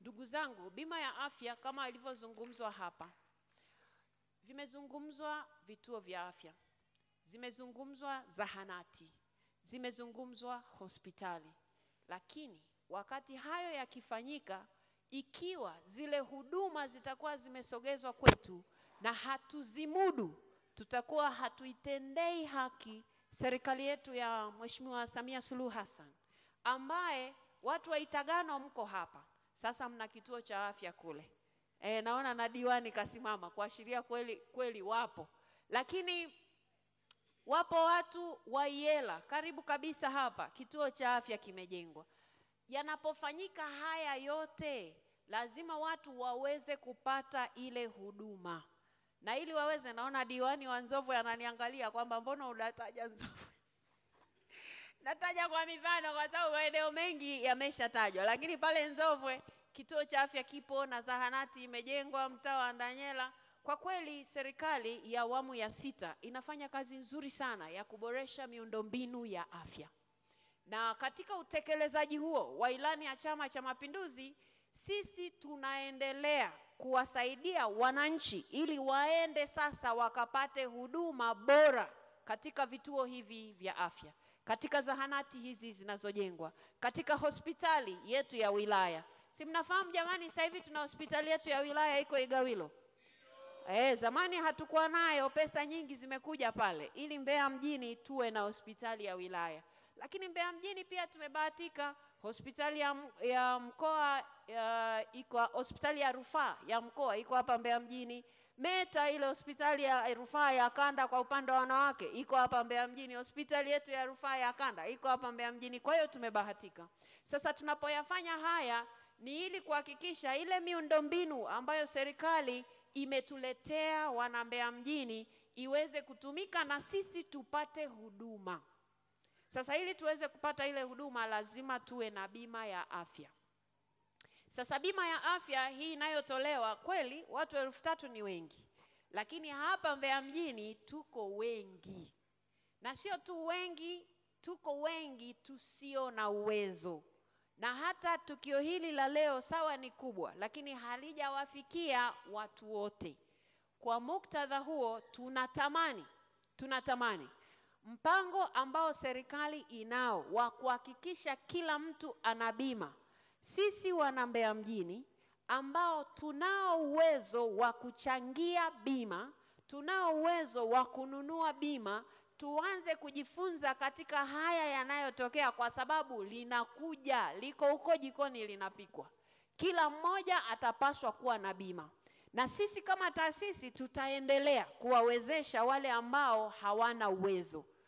Ndugu zangu, bima ya afya kama ilivyozungumzwa hapa, vimezungumzwa vituo vya afya, zimezungumzwa zahanati, zimezungumzwa hospitali, lakini wakati hayo yakifanyika, ikiwa zile huduma zitakuwa zimesogezwa kwetu na hatuzimudu, tutakuwa hatuitendei haki serikali yetu ya Mheshimiwa Samia Suluhu Hassan, ambaye watu wa Itagano mko hapa sasa, mna kituo cha afya kule. E, naona na diwani kasimama kuashiria kweli kweli wapo, lakini wapo watu wa Iyela karibu kabisa hapa, kituo cha afya kimejengwa. Yanapofanyika haya yote, lazima watu waweze kupata ile huduma, na ili waweze, naona diwani wa Nzovwe ananiangalia kwamba mbona unataja Nzovwe? Nataja kwa mifano kwa sababu maeneo mengi yameshatajwa, lakini pale Nzovwe kituo cha afya kipo na zahanati imejengwa mtaa wa Ndanyela. Kwa kweli serikali ya awamu ya sita inafanya kazi nzuri sana ya kuboresha miundombinu ya afya, na katika utekelezaji huo wa ilani ya Chama cha Mapinduzi, sisi tunaendelea kuwasaidia wananchi ili waende sasa wakapate huduma bora katika vituo hivi vya afya, katika zahanati hizi zinazojengwa, katika hospitali yetu ya wilaya. Si mnafahamu jamani, sasa hivi tuna hospitali yetu ya wilaya iko Igawilo. Eh, zamani hatukuwa nayo, pesa nyingi zimekuja pale ili Mbeya mjini tuwe na hospitali ya wilaya. Lakini Mbeya mjini pia tumebahatika hospitali ya, m- ya mkoa ya, iko hospitali ya rufaa ya mkoa iko hapa Mbeya mjini. Meta ile hospitali ya rufaa ya kanda kwa upande wa wanawake iko hapa Mbeya mjini. Hospitali yetu ya rufaa ya kanda iko hapa Mbeya mjini. Kwa hiyo tumebahatika. Sasa tunapoyafanya haya ni ili kuhakikisha ile miundombinu ambayo serikali imetuletea wana Mbeya mjini iweze kutumika na sisi tupate huduma. Sasa ili tuweze kupata ile huduma lazima tuwe na bima ya afya. Sasa bima ya afya hii inayotolewa kweli, watu elfu tatu ni wengi, lakini hapa Mbeya mjini tuko wengi, na sio tu wengi, tuko wengi tusio na uwezo na hata tukio hili la leo sawa ni kubwa, lakini halijawafikia watu wote. Kwa muktadha huo, tunatamani tunatamani mpango ambao serikali inao wa kuhakikisha kila mtu ana bima. Sisi wana Mbeya mjini ambao tunao uwezo wa kuchangia bima, tunao uwezo wa kununua bima, tuanze kujifunza katika haya yanayotokea, kwa sababu linakuja, liko huko jikoni linapikwa. Kila mmoja atapaswa kuwa na bima, na sisi kama taasisi tutaendelea kuwawezesha wale ambao hawana uwezo.